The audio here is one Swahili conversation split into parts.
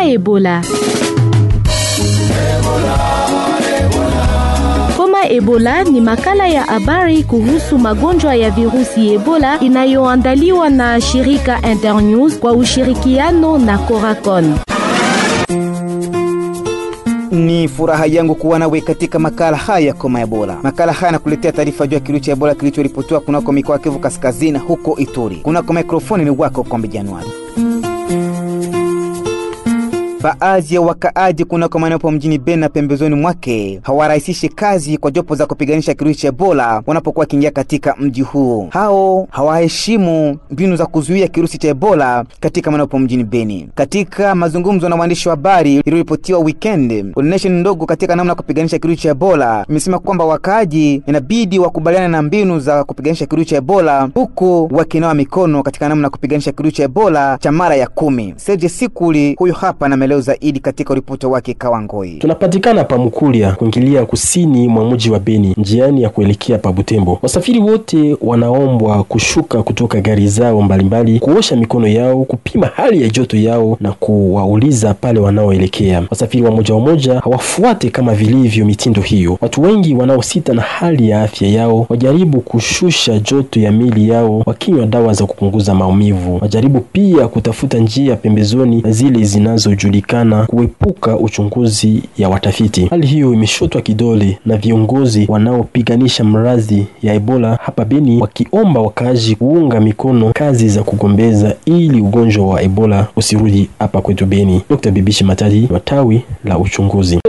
Ebola. Homa Ebola ni makala ya habari kuhusu magonjwa ya virusi Ebola inayoandaliwa na shirika Internews kwa ushirikiano na Coracon. Ni furaha yangu kuwa nawe katika makala haya ya koma Ebola. Makala haya yanakuletea taarifa juu ya kirusi cha Ebola kilichoripotiwa kunako mikoa ya Kivu Kaskazini, huko Ituri. Kunako mikrofoni ni wako Kombe Januari. Baadhi ya wakaaji kunako maeneo mjini Beni na pembezoni mwake hawarahisishi kazi kwa jopo za kupiganisha kirusi cha Ebola wanapokuwa wakiingia katika mji huo. Hao hawaheshimu mbinu za kuzuia kirusi cha Ebola katika maeneo mjini Beni. Katika mazungumzo na waandishi wa habari iliyoripotiwa weekend, coordination ndogo katika namna ya kupiganisha kirusi cha Ebola imesema kwamba wakaaji inabidi wakubaliana na mbinu za kupiganisha kirusi cha Ebola huku wakinawa mikono katika namna ya kupiganisha kirusi cha Ebola cha mara ya kumi. Serge Sikuli huyo hapa na maelezo zaidi katika ripoti wake Kawangoi. Tunapatikana pa Mukulia kuingilia kusini mwa mji wa Beni, njiani ya kuelekea pa Butembo. Wasafiri wote wanaombwa kushuka kutoka gari zao mbalimbali, kuosha mikono yao, kupima hali ya joto yao na kuwauliza pale wanaoelekea. Wasafiri wa moja wa moja hawafuate kama vilivyo mitindo hiyo. Watu wengi wanaosita na hali ya afya yao wajaribu kushusha joto ya mili yao wakinywa dawa za kupunguza maumivu. Wajaribu pia kutafuta njia pembezoni zile zinazojulikana kuepuka uchunguzi ya watafiti. Hali hiyo imeshotwa kidole na viongozi wanaopiganisha mradhi ya Ebola hapa Beni, wakiomba wakaaji kuunga mikono kazi za kugombeza ili ugonjwa wa Ebola usirudi hapa kwetu Beni. Dr. Bibishi Matadi wa tawi la uchunguzi.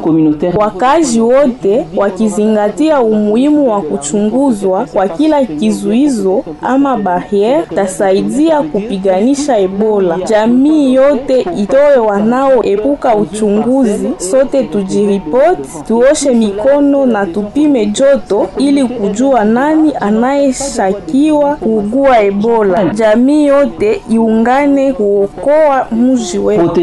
Wakazi wote wakizingatia umuhimu wa kuchunguzwa kwa kila kizuizo ama barriere tasaidia kupiganisha Ebola. Jamii yote itoe wanaoepuka uchunguzi, sote tujiripoti, tuoshe mikono na tupime joto ili kujua nani anayeshakiwa kuugua Ebola. Jamii yote iungane kuokoa mji wetu.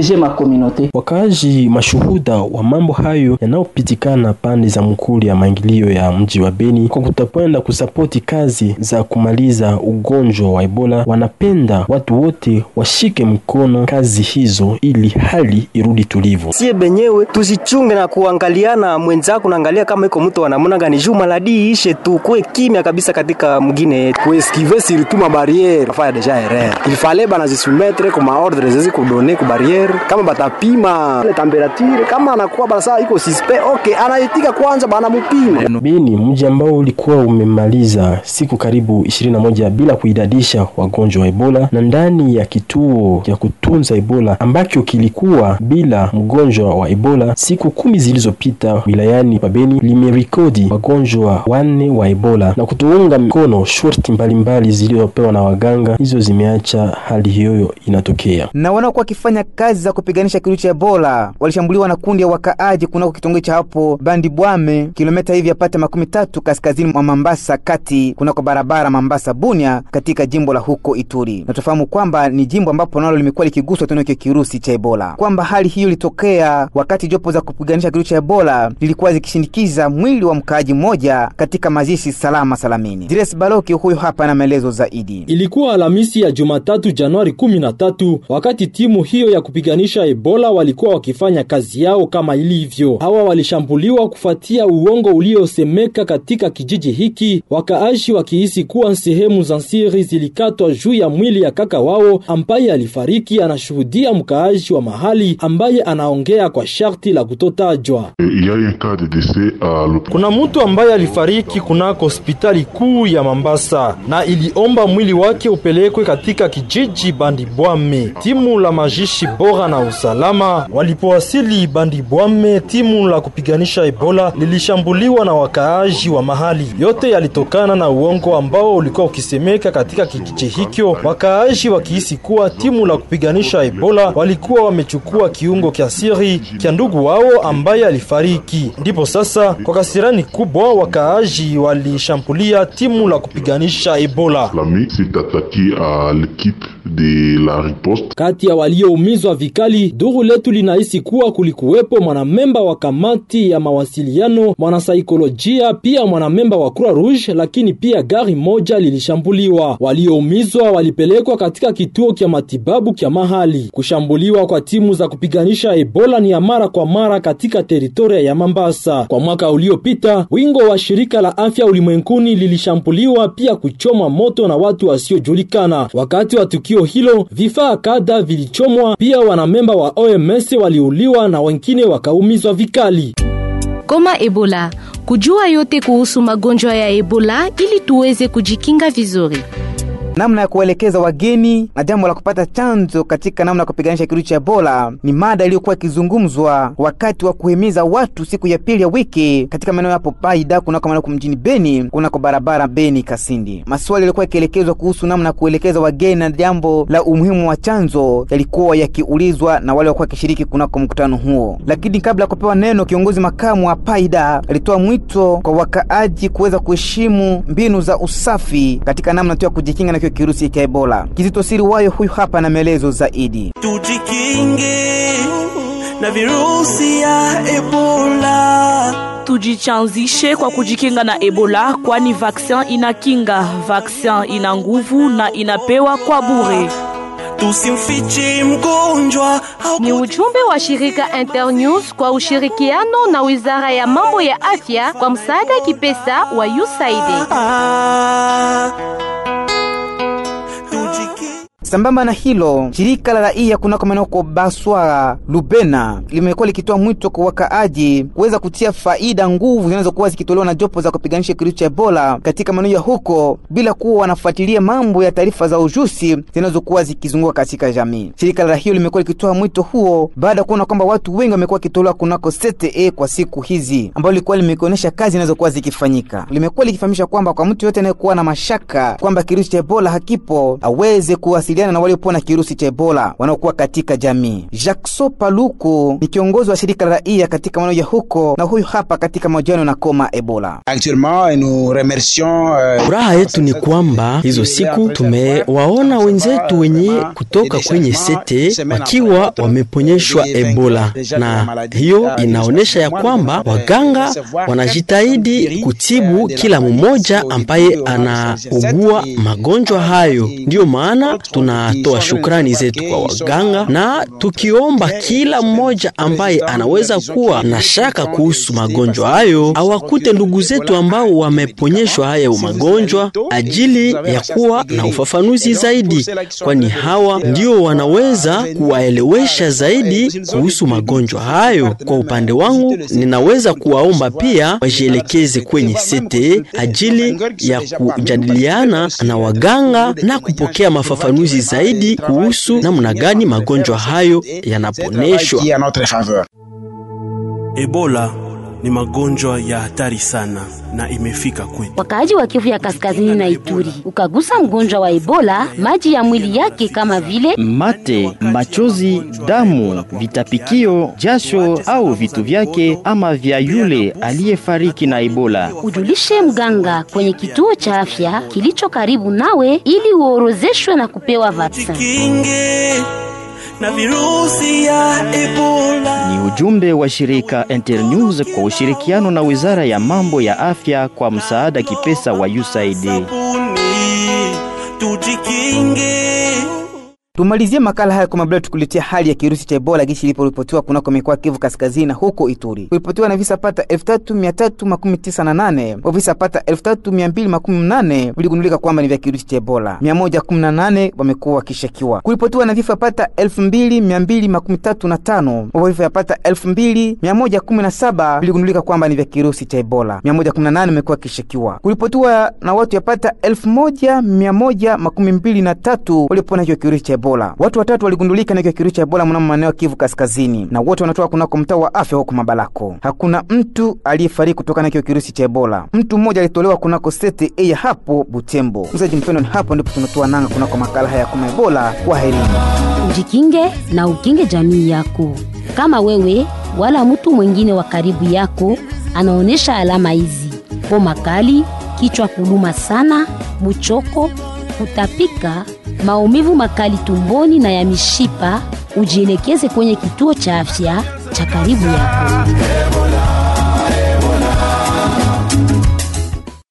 Wakaaji mashuhuda wa mambo hayo yanayopitikana pande za mkuli ya maingilio ya mji wa Beni kwa kutapenda kusapoti kazi za kumaliza ugonjwa wa Ebola, wanapenda watu wote washike mkono kazi hizo ili hali irudi tulivu. Sie benyewe tusichunge na kuangaliana mwenzako, naangalia kama iko mtu anamuna gani juu maladi ishe tu, kuwe kimya kabisa katika mgine yetu, kueskive surtout ma barriere faya deja erreur il fallait bana zisumetre kwa maordre zezi kudone ku barriere, kama batapima ile temperature, kama anakuwa bana saa iko suspect okay, anaitika kwanza bana mupima. Beni, mji ambao ulikuwa umemaliza siku karibu 21 bila kuidadisha wagonjwa wa Ebola, na ndani ya kituo cha kutunza Ebola ambacho kilikuwa bila mgonjwa wa Ebola siku kumi zilizopita wilayani Pabeni limerekodi wagonjwa wanne wa Ebola na kutuunga mkono shurti mbalimbali zilizopewa na waganga, hizo zimeacha hali hiyo inatokea. Na wanaokuwa wakifanya kazi za kupiganisha kirusi cha Ebola walishambuliwa na kundi ya wakaaji kunako kitongoji cha hapo Bandi Bwame, kilomita hivi yapata makumi tatu kaskazini mwa Mambasa kati kunako barabara Mambasa Bunia katika jimbo la huko Ituri. Na tufahamu kwamba ni jimbo ambapo nalo limekuwa likiguswa tena kirusi cha Ebola, kwamba hali hiyo ilitokea wakati jopo za kupiganisha kirusi cha Ebola lilikuwa zikishindikiza mwili wa mkaaji mmoja katika mazishi salama salamini. Dires Baloki huyo hapa na maelezo zaidi. Ilikuwa Alhamisi ya Jumatatu Januari 13 wakati timu hiyo ya kupiganisha Ebola walikuwa wakifanya kazi yao kama ilivyo. Hawa walishambuliwa kufuatia uongo uliosemeka katika kijiji hiki, wakaaji wakihisi kuwa sehemu za siri zilikatwa juu ya mwili ya kaka wao ambaye alifariki. Anashuhudia mkaaji wa mahali ambaye anaongea kwa sharti la kutotajwa. Kuna mtu ambaye alifariki kunako hospitali kuu ya Mambasa na iliomba mwili wake upelekwe katika kijiji Bandibwame. Timu la majishi bora na usalama walipowasili Bandibwame, timu la kupiganisha Ebola lilishambuliwa na wakaaji wa mahali. Yote yalitokana na uongo ambao ulikuwa ukisemeka katika kijiji hikyo, wakaaji wakihisi kuwa timu la kupiganisha Ebola walikuwa wamechukua kiungo kya siri kya ndugu wao ambaye alifariki. Ndipo sasa kwa kasirani kubwa wakaaji walishambulia timu la kupiganisha Ebola. Kati ya walioumizwa vikali, duru letu linahisi kuwa kulikuwepo mwanamemba wa kamati ya mawasiliano, mwanasaikolojia, pia mwanamemba wa Croix Rouge, lakini pia gari moja lilishambuliwa. Walioumizwa walipelekwa katika kituo kya matibabu kya mahali. Kushambuliwa kwa timu za kupiganisha Ebola ni ya mara kwa mara katika teritoria ya Mambasa. Kwa mwaka uliopita, wingo wa shirika la afya ulimwenguni lilishambuliwa pia kuchomwa moto na watu wasiojulikana. Wakati wa tukio hilo, vifaa kadha vilichomwa, pia wanamemba wa OMS waliuliwa na wengine wakaumizwa vikali. Koma Ebola, kujua yote kuhusu magonjwa ya Ebola ili tuweze kujikinga vizuri. namna ya kuwaelekeza wageni na jambo la kupata chanzo katika namna ya kupiganisha kirusi cha Ebola ni mada iliyokuwa ikizungumzwa wakati wa kuhimiza watu siku ya pili ya wiki katika maeneo yapo Paida kunako manako mjini Beni kunako barabara Beni Kasindi. Maswali yalikuwa yakielekezwa kuhusu namna ya kuelekeza wageni na jambo la umuhimu wa chanzo yalikuwa yakiulizwa na wale walikuwa wakishiriki kunako mkutano huo. Lakini kabla ya kupewa neno, kiongozi makamu wa Paida alitoa mwito kwa wakaaji kuweza kuheshimu mbinu za usafi katika namna tu ya kujikinga na hiyo kirusi cha Ebola. Kizito Siri wayo huyu hapa na maelezo zaidi. tujikinge na virusi ya Ebola. Tujichanzishe kwa kujikinga na Ebola, kwani vaksin inakinga, vaksin ina nguvu na inapewa kwa bure. Tusimfiche mgonjwa au Ni ujumbe wa shirika Internews kwa ushirikiano na Wizara ya Mambo ya Afya kwa msaada kipesa wa USAID. Ah, tujikinge Sambamba na hilo, shirika la raia kunako maeneo kwa Baswara Lubena limekuwa likitoa mwito kwa wakaaji kuweza kutia faida nguvu zinazokuwa zikitolewa na jopo za kupiganisha kirusi cha Ebola katika maeneo ya huko bila kuwa wanafuatilia mambo ya taarifa za ujusi zinazokuwa zikizunguka katika jamii. Shirika la raia limekuwa likitoa mwito huo baada ya kuona kwamba watu wengi wamekuwa wakitolewa kunako CTE kwa siku hizi, ambalo lilikuwa limeonyesha kazi zinazokuwa zikifanyika. Limekuwa likifahamisha kwamba kwa mtu yote anayekuwa na mashaka kwamba kirusi cha Ebola hakipo aweze kuwasiliana na waliopona kirusi cha Ebola wanaokuwa katika jamii. Jackson Paluku ni kiongozi wa shirika la raia katika maeneo ya huko, na huyu hapa katika mahojiano na Koma Ebola. Actuellement, nous remercions euh, Furaha yetu ni kwamba hizo siku tumewaona wenzetu wenye kutoka kwenye sete wakiwa wameponyeshwa Ebola, na hiyo inaonyesha ya kwamba waganga wanajitahidi kutibu kila mmoja ambaye anaugua magonjwa hayo. Ndiyo maana tunatoa shukrani zetu kwa waganga na tukiomba kila mmoja ambaye anaweza kuwa na shaka kuhusu magonjwa hayo awakute ndugu zetu ambao wameponyeshwa hayo magonjwa ajili ya kuwa na ufafanuzi zaidi, kwani hawa ndio wanaweza kuwaelewesha zaidi kuhusu magonjwa hayo. Kwa upande wangu, ninaweza kuwaomba pia wajielekeze kwenye sete ajili ya kujadiliana na waganga na kupokea mafafanuzi zaidi kuhusu namna gani magonjwa hayo yanaponeshwa. qui est en notre faveur. Ebola ni magonjwa ya hatari sana na imefika kwetu. Wakaaji wa Kivu ya Kaskazini na Ituri, ukagusa mgonjwa wa Ebola, maji ya mwili yake kama vile mate, machozi, damu, vitapikio, jasho au vitu vyake ama vya yule aliyefariki na Ebola. ujulishe mganga kwenye kituo cha afya kilicho karibu nawe ili uorozeshwe na kupewa vaksin. Kinge na virusi ya Ebola. Ni ujumbe wa shirika Internews kwa ushirikiano na Wizara ya Mambo ya Afya kwa msaada kipesa wa USAID. Sabuni, tujikinge. Tumalizie makala haya kwa mabla tukuletea hali ya kirusi cha Ebola gishi iliporipotiwa kunako mikoa Kivu Kaskazini na huko Ituri. Kuripotiwa na visa pata 3398 wa visa pata 3218 viligundulika kwamba ni vya kirusi cha Ebola. 118 wamekuwa wakishakiwa. Kuripotiwa na vifo pata 2235 wa vifo yapata 2117 viligundulika kwamba ni vya kirusi cha Ebola. 118 wamekuwa wakishakiwa. Kuripotiwa na watu yapata 1123 waliopona hiyo kirusi cha Ebola. Watu watatu waligundulika na hiyo kirusi cha Ebola mnamo maeneo ya Kivu Kaskazini, na wote wanatoka kunako mtaa wa afya huko Mabalako. Hakuna mtu aliyefariki kutokana na hiyo kirusi cha Ebola. Mtu mmoja alitolewa kunako sete A ya hapo Butembo. Msaji mpendo, ni hapo ndipo tunatoa nanga kunako makala haya ya kuma Ebola. Kwa herini. Ujikinge na ukinge jamii yako. Kama wewe wala mtu mwingine wa karibu yako anaonyesha alama hizi: homa kali, kichwa kuluma sana, buchoko, kutapika, maumivu makali tumboni na ya mishipa, ujielekeze kwenye kituo cha afya cha karibu yako.